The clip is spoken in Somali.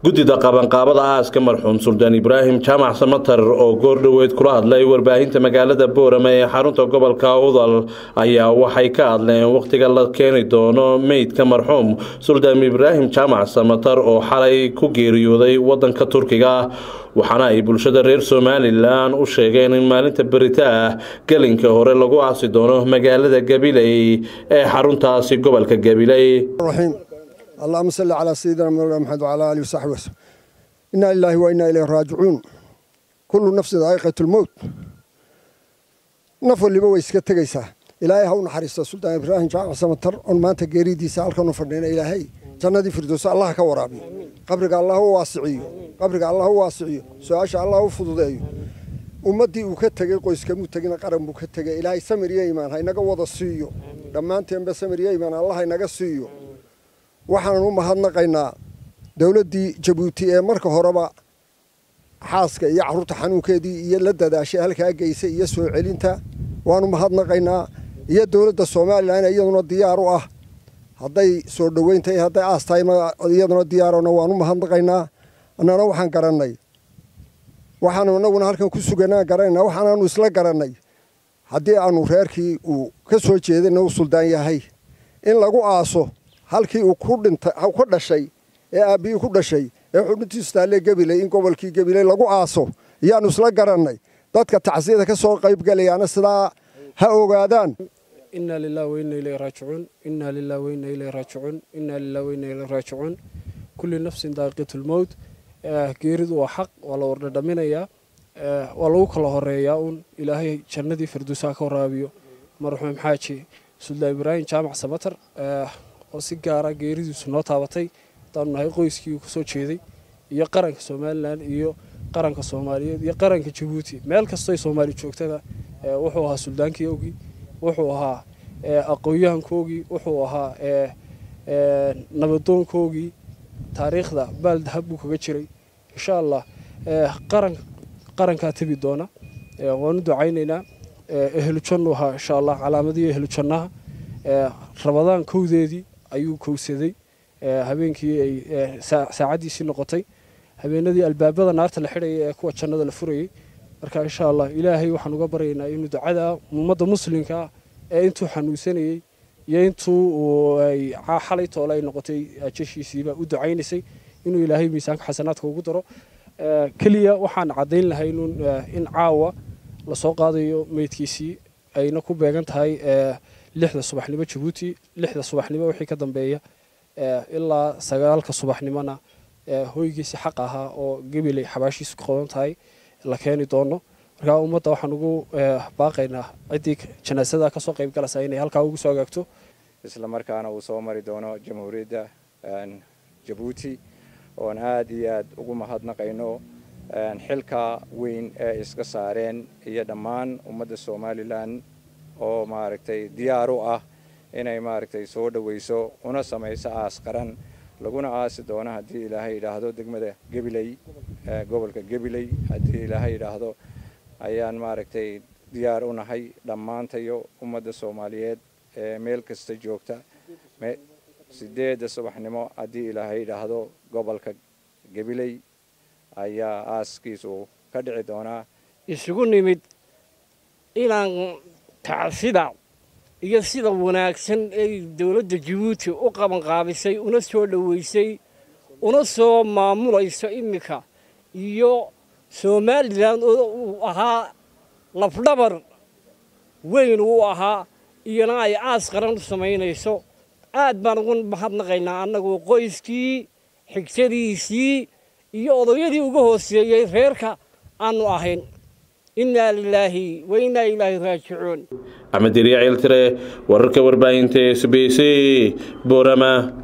guddida qabanqaabada aaska marxuum suldaan ibraahim jaamac samatar oo goordhoweyd kula hadlay warbaahinta magaalada boorama ee xarunta gobolka udal ayaa waxay ka hadleen wakhtiga la keeni doono meydka marxuum suldaan ibraahim jaamac samatar oo xalay ku geeriyooday wadanka turkiga waxaana ay bulshada reer somalilan u sheegeen in maalinta berita ah gelinka hore lagu aasi doono magaalada gabiley ee xaruntaasi gobolka gabiley اللهم صل على سيدنا مولانا محمد وعلى اله وصحبه وسلم انا لله وانا اليه راجعون كل نفس ذائقه الموت نف waliba way iska tegaysaa ilaahay ha u naxariisto suldaan ibraahim jaamac samatar on maanta geeridiisa halkan u fadhina ilaahay jannadii firdowsa allah ka waraabiyo qabriga allah u waasiciyo qabriga allah u waasiciyo su-aasha allah u fududeeyo ummaddii uu ka tegey qoyskamuu tegina qaran buu ka tegay ilaahay samir iyo imaan ha inaga wada siiyo dhammaanteenba samir iyo imaan allah inaga siiyo waxaan u mahadnaqaynaa dowladdii jabuuti ee marka horeba xaaska iyo carruurta xanuunkeedii iyo la dadaashay halkaa geysay iyo soo celinta waanu mahadnaqaynaa iyo dowladda somalilan iyaduna diyaar u ah hadday soo dhoweyntahay hadday aas tahay iyaduna diyaarona waanu mahadnaqaynaa annana waxaan garannay waxaanu inaguna halkan ku suganaan garanayna waxaanaanu isla garannay haddii aanu reerkii uu ka soo jeedayna u suldaan yahay in lagu aaso halkii uu ku dhintay ku dhashay ee aabbihii ku dhashay ee xudhintiisu taalle gabiley in gobolkii gabiley lagu aaso iyaanu isla garannay dadka tacsiyada ka soo qaybgalayaana sidaa ha ogaadaan inaa lilah weyna ilay raajicuun inaa lilah weyna ilay raajicuun inaa lilah weyna ilay raajicuun kulli nafsin daaqiqatulmowt geeridu waa xaq waa la wardhadhaminayaa waa lagu kala horeeyaa uun ilaahay jannadii firdowsaha ka waraabiyo marxuum xaaji suldaan ibraahim jaamac samatar oo si gaara geeridiisu noo taabatay hadaanu nahay qoyskii uu kasoo jeeday iyo qaranka somalilan iyo qaranka soomaaliyeed iyo qaranka jabuuti meel kastoy soomaali joogtada wuxuu ahaa suldaankii ogii wuxuu ahaa aqoonyahankoogii wuxuu ahaa nabadoonkoogii taariikhda baal dahab buu kaga jiray insha allah qaran qarankaa tebi doona waanu ducaynaynaa ehlujannu ahaa insha allah calaamadii ehlujannaha rabadaan kowdeedii ayuu kowsaday habeenkii ay saacaddiisii noqotay habeenadii albaabada naarta la xidhayay ee kuwa jannada la furayay marka insha allah ilaahay waxaan uga baryaynaa inuu ducada ummadda muslimkaa ee intuu xanuunsanayey iyo intuu xalay toole ay noqotay jashiisiiba u ducaynaysay inuu ilaahay miisaanka xasanaadka ugu daro keliya waxaan caddayn lahay in caawa lasoo qaadayo meydkiisii ayna ku beegan tahay lixda subaxnimo jabuuti lixda subaxnimo wixii ka dambeeya ilaa sagaalka subaxnimona hoygiisi xaq ahaa oo gabiley xabaashiisu ka qodan tahay la keeni doono markaa ummadda waxaan ugu baaqaynaa ciddii janaasada kasoo qayb galaysa inay halkaa ugu soo agaagto isla markaana uu soo mari doono jamhuuriyadda jabuuti oon aad iyo aad ugu mahadnaqayno xilka weyn ee iska saareen iyo dhammaan ummadda somalilan oo maaragtay diyaar u ah inay maaragtay soo dhoweyso una samayso aas qaran laguna aasi doono haddii ilaahay yidhaahdo degmada gabiley gobolka gabiley haddii ilaahay yidhaahdo ayaan maaragtay diyaar u nahay dhammaantayo ummadda soomaaliyeed ee meel kasta joogta sideedda subaxnimo haddii ilaahay yidhaahdo gobolka gabiley ayaa aaskiisu ka dhici doonaa isugu nimid inaan tacsida iyo sida wanaagsan ay dowladda jabuuti u qabanqaabisay una soo dhoweysay una soo maamulayso iminka iyo somalilan oo uu ahaa lafdhabar weyn uu ahaa iyona ay aas qaran u samaynayso aad baan ugu mahadnaqaynaa annagu qoyskii xigtadiisii iyo odayadii uga hooseeyey reerka aanu ahayn inaa lilaahi wa inaa ilaahi raajicuun axmed diriya ciiltire wararka warbaahinta s b c boorama